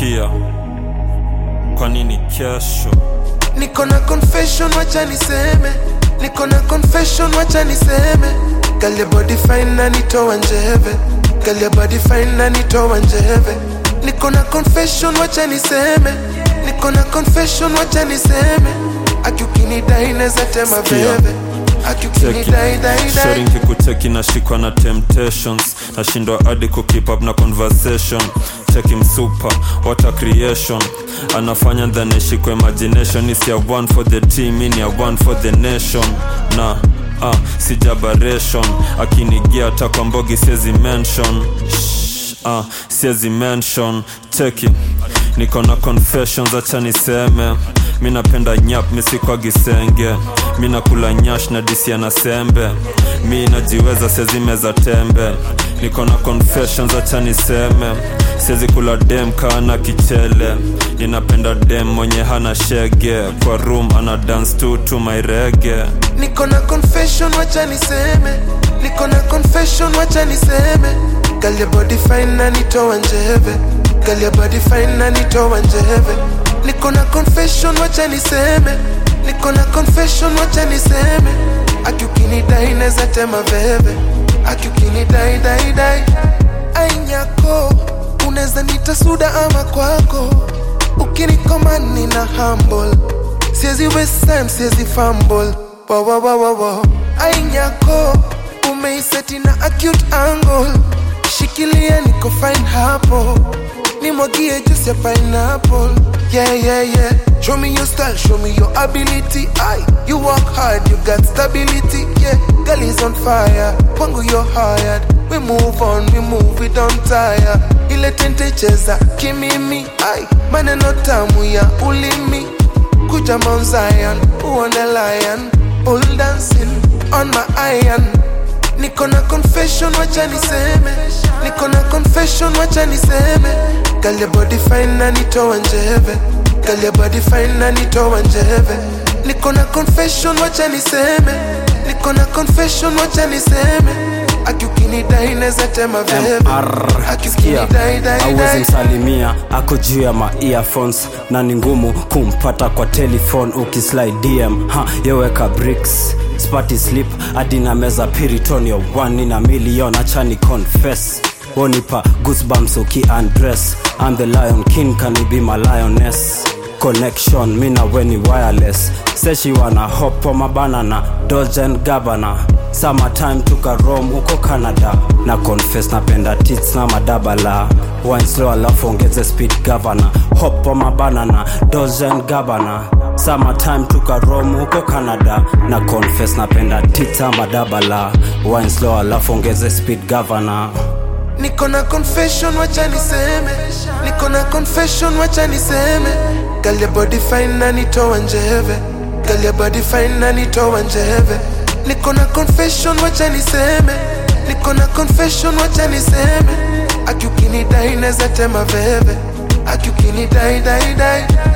sikia kwa nini kesho niko na confession wacha niseme niko na confession wacha niseme Girl, your body fine na nitoa njeve Girl, your body fine na nitoa njeve niko na confession wacha niseme niko na confession wacha niseme akiukinidai neza tema Sikia. veve akiukinidai dai dai sharing kikucheki nashikwa na temptations nashindwa hadi kukeep up na conversation cheki msupa what a creation anafanya then ishikwa imagination is ya one for the team in ya one for the nation na ah, sijabaration akinigia hata kwa mbogi siezi mention Shh, ah, siezi mention cheki niko na confessions acha niseme mi napenda nyap misikwa gisenge mi nakula nyash na disi na sembe mi najiweza sezimeza tembe niko na confessions acha niseme siezi kula dem kana kichele ninapenda dem mwenye hana shege kwa room ana dance tu tu mairege niko na confession wacha niseme niko na confession wacha niseme Girl, your body fine na nitoa njeve Girl, your body fine na nitoa njeve niko na confession wacha niseme niko na confession wacha niseme akiukinidai neza tema veve akiukinidai dai dai ainyako unaweza nita suda ama kwako ukinikomani na humble siezi waste time siezi fumble wo, wo, wo, wo, wo. ainyako umeiseti na acute angle shikilia niko fine hapo nimwagie juice ya pineapple yeah yeah yeah show me your style show me your ability I you work hard you got stability yeah girl is on fire kwangu you're hired we move on we move we don't tire ile tente cheza kimimi ai maneno tamu ya ulimi kuja Mount Zion uone lion bull dancing on my iron niko na confession wacha niseme niko na confession wacha niseme Girl, your body fine na nitoa njeve Girl, your body fine na nitoa njeve niko na confession wacha niseme niko na confession wacha niseme akiukinidai neza tema veve MR sikia akiukinidai dai awezi dai msalimia ako juu ya ma earphones na ni ngumu kumpata kwa telefone ukislide dm ha yeweka bricks spati slip hadi na meza piritonio one na milion achani confess wonipa goosebumps uki undress I'm the lion king can you be my lioness connection mi na weni wireless say she wanna hop on my banana dodge and gabana summertime tuka rome uko canada na confess napenda tits na madabala wine slow alafu ongeze speed governor hop on my banana dodge and gabana summertime tuka rome uko canada na confess napenda tits na madabala wine slow alafu ongeze speed governor niko na confession wacha niseme niko na confession wacha niseme Girl, your body fine na nitoa njeve Girl, your body fine na nitoa njeve niko na confession wacha niseme niko na confession wacha niseme akiukinidai neza tema veve akiukinidai dai dai